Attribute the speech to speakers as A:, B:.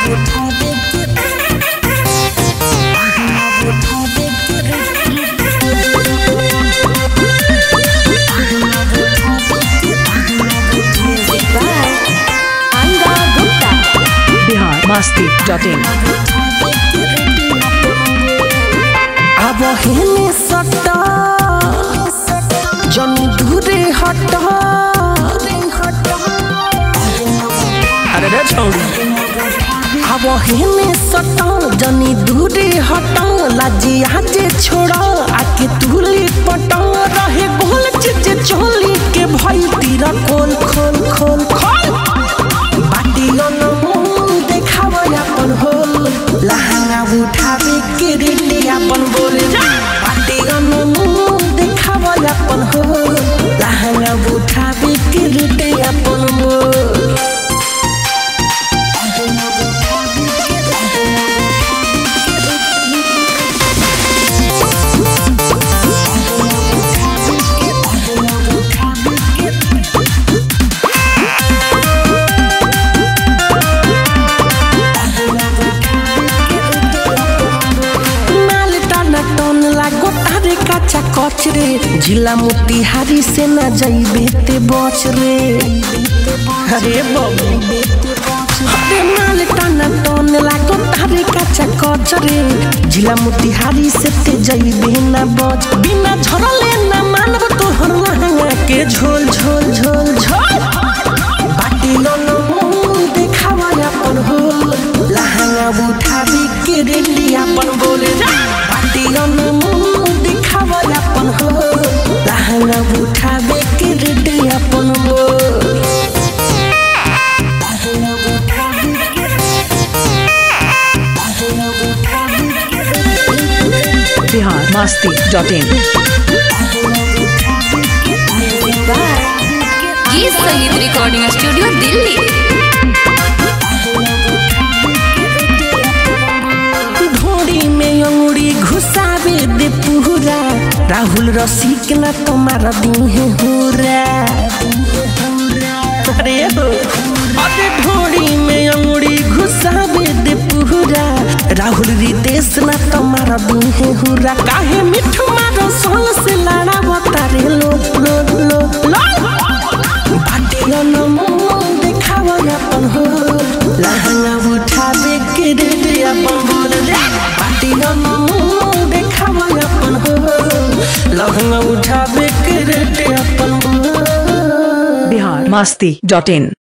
A: Music by Anga Gupta.
B: Bihar Masti dot in
C: अब हेने सट जन दूरे हट अरे रे छौरी अब हेने सट जनी दूरे हट लाजी आजे छोड़ आके तुली पट रहे गोल चीज चोली के भई तीरा खोल खोल खोल खोल बाटियों मुंह देखावा अपन होल लहंगा उठावे के रेटे अपन बोले बाटियों मुंह देखावा अपन होल लहंगा उठावे के रेटे अपन बोल माल टाना टन लागो तारे काचा कच रे जिला मोतिहारी से ना जाइबे ते बच रे अरे बाबू अरे माल टाना टन लागो तारे काचा कच रे जिला मोतिहारी से ते जाइबे ना बच बिना झरले ना मानब तोहर लहंगा के झोल झोल झोल झोल बाटी लो मुंह देखावा अपन होल लहंगा उठावी के रेली अपन बोले बाटी लो मुंह देखावा अपन होल लहंगा उठावे के रेली अपन बोल लहंगा उठावे के लहंगा उठावे के
B: Bihar Masti dot in
A: Music by
D: गीत संगीत रिकॉर्डिंग स्टूडियो दिल्ली
C: ढोड़ी में अंगुड़ी घुसावे दे पूरा राहुल रसिक ना तुम्हारा दी है पूरा अरे हो अरे ढोड़ी में अंगुड़ी घुसावे दे पूरा राहुल रितेश ना तुम्हारा दी है हुरा काहे मिठू मारो सोल से लड़ा बतारे लो लो लो लो बाटियों न मुंह देखावा अपन हो लहंगा उठावे के रे रे अपन बोल रे बाटियों न मुंह देखावा अपन हो लहंगा उठावे के रे रे अपन बोल
B: बिहार मस्ती डॉट इन